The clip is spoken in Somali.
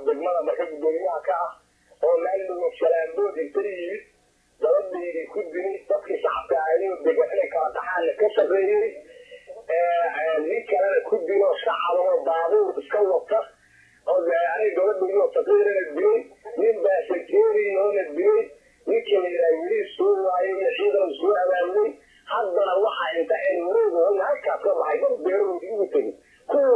degmada marka gudoomiyaha ka ah oo maalin shalaambood inta yimid gabadhaydii ku dilay dadkii shacabka ahayo degan inay kala dhaxaanna ka shaqeeyey nin kalena ku dilo shacab oo baabuur iska wata oo aniga gabadhaydoo saqiirana dilay nin baasakeeriyoona dilay ninkii la yidhaha wili soo waayay iyo ciidan soo abaabulay haddana waxa inta ay wareeg halkaas ka baxay dad beerahoodii ugu tegay kuwa